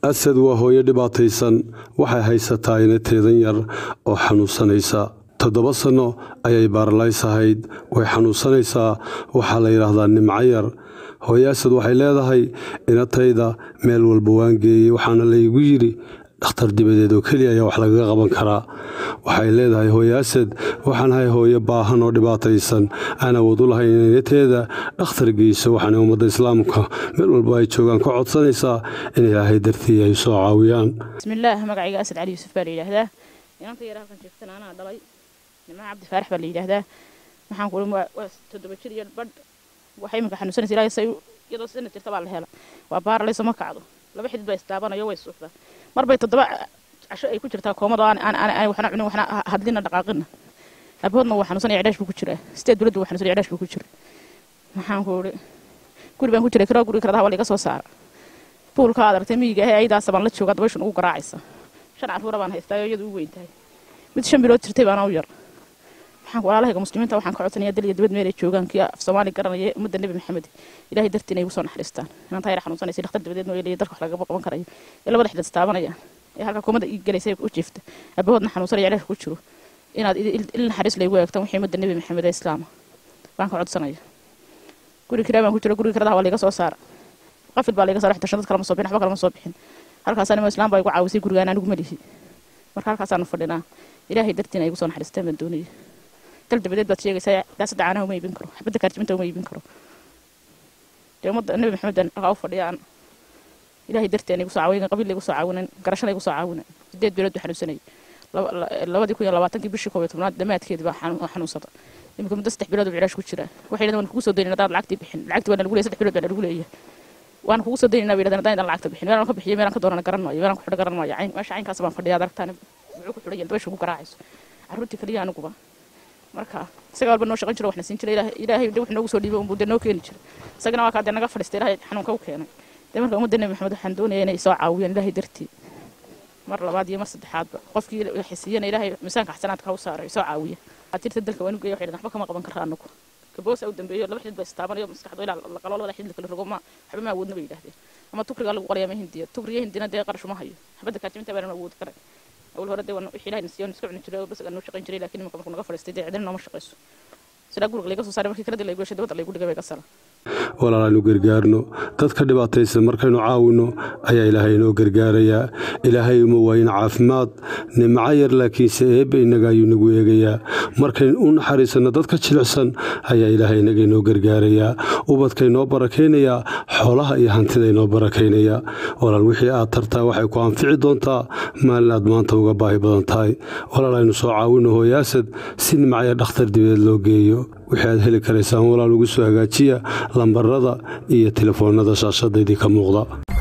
asad waa hooyo dhibaataysan waxay haysataa inateedan yar oo xanuunsanaysa toddoba sanno ayay baaralays ahayd way xanuunsanaysaa waxaa la yidhaahdaa nimco yar hooyo asad waxay leedahay inatayda meel walba waan geeyey waxaana laygu yidhi dhakhtar dibadeed oo keliya ayaa wax lagaga qaban karaa waxay leedahay hooyo asad waxaan ahay hooyo baahan oo dhibaataysan aan awood u lahayn inateeda dhakhtar geyso waxaana ummadda islaamka meel walba ay joogaan ka codsanaysaa in ilaahay dartii ay soo caawiyaan bismillaah magacayga asad cali yuusuf baa la yidhaahdaa inanta yar halkan joogtana anaa dhalay nimco cabdi faarax baa la yidhaahdaa waxaan ku waa toddoba jir iyo badh waxay iminka xanuunsanaysa ilaahay say iyadoo sanad jirta baa la hela waa baaralayso ma kacdo laba xidid baa istaabanayo way suuxdaa marbay toddoba casho ay ku jirtaa koomada aan waxna cunin waxna hadlina dhaqaaqina abahoodna waa xanuunsanaya cidhaash buu ku jiraa sideed dowladda waa xanuunsanaya cidhaash buu ku jira maxaan ku idhi guri baan ku jiray kiraa guri karadaha waa laga soo saara buulka aad aragtay miyiga ahe ayadaasa baan la joogaa dabayshan ugu garaacaysa shan carruura baan haystaayo iyadu u weyn tahay mid shan bilood jirtay baana u yar maxaan walaalahayga muslimiinta waxaan ka codsanayaa dal iyo dibad meel ay joogaan kii af soomaali garanaya ummadda nebi maxamed ilaahay dartii inay ugu soo naxariistaan inanta yar xanuunsanaysa dhakhtar dabadeed noo yeelaya dalka wax lagaba qaban karayo ee labada xidad istaabanayaan ee halka koomada ii galaysa u jiifta abahoodna xanuunsanaya ilaah ku jiro inaad il naxariis laygu eegtaan wixii ummadda nebi maxamed ee islaama baan ka codsanaya guri kiraa baan ku jiro guriga karadaha waa layga soo saara qafil baa layga saara xita shandad kalama soo bixin waxba kalama soo bixin halkaasaan ima islaam baa igu caawisay gurigaan anigu ma lihi marka halkaasaanu fadhinaa ilaahay dartiina igu soo naxariistaan baan doonaya dal dabadeed baad sheegaysaa daasada caanaha uma iibin karo xabadda kaarjibinta uma iibin karo dee ummadda nebi maxamed aan dhaqaa u fadhiyaan ilaahay darteen igu soo caawinin qabiil igu soo caawinin garashana igu soo caawinin sideed bilood buu xanuunsanayay labadii kun iyo labaatankii bishii koob iyo tobnaad dhammaadkeedii baa xanuunsada iminka muddo saddex bilood buu cilaash ku jiraa waxay yidhahdeen waan kugu soo daynin haddaad lacagtii bixin lacagtii waa lagu leeyahay saddex bilood baa lagu leeyahay waan kugu soo daynina bay yidhahdeen haddaan lacagta bixin meelaan ka bixiyo meelaan ka doonana garan maayo meelaan ku xidho garan maayo meesha caynkaas baan fadhiyaa aragtaan muxuu ku xidhan yahay dabaysha ugu garaacayso carruurtii kaliya aniguba marka isaga walba noo shaqan jiro waxna siin jiray ilaahay de wax noogu soo dhiibay unbuu de noo keeni jiray isagana waa kaa dee naga fadhiistay ilaahay xanuunka u keenay dee marka ummadda nebi maxamed waxaan doonaya inay soo caawiyaan ilaahay dartii mar labaad iyo mar saddexaadba qofkii xisiiyana ilaahay miisaanka xasanaadka ha u saaray soo caawiya tirta dalka waan u geeya waxay waxba kama qaban karra anagu kaboosa u dambeeyo laba xidid ba istaabanayo maskaxdo ilaa la qalo labada xidid kala rogo ma waxba ma awoodna bay yidhahdeen ama tukrigaa lagu qoraya ma hindiya tukriya hindina dee qarash uma hayo xabadda kaajibinta baanan awoodi karay أول هرد وأنا وحي لهن سيون نسكب نجري بس أنا شقين جري لكن ممكن نقف فرستي عدنا ما شقيسو سلا قولك ليك صار مركي كردي ليك وش دوت ليك ودقة بيكسر walaalaynu gargaarno dadka dhibaataysan markaynu caawinno ayaa ilaahay inoo gargaarayaa ilaahay uma waayin caafimaad nimco yar laakiinse eebba innaga ayuu nagu eegayaa markaynu u naxariisanno dadka jilicsan ayaa ilaahay inaga inoo gargaarayaa ubadka inoo barakaynayaa xoolaha iyo hantida inoo barakaynayaa walaal wixii aad tartaa waxay ku anfici doontaa maalin aad maanta uga baahi badan tahay walaal aynu soo caawinno hooyaasad si nimcaya dhakhtar dibadeed loo geeyo wixii aad heli karaysaan walaal ugu soo hagaajiya lambarada iyo telefoonada shaashadaydii ka muuqda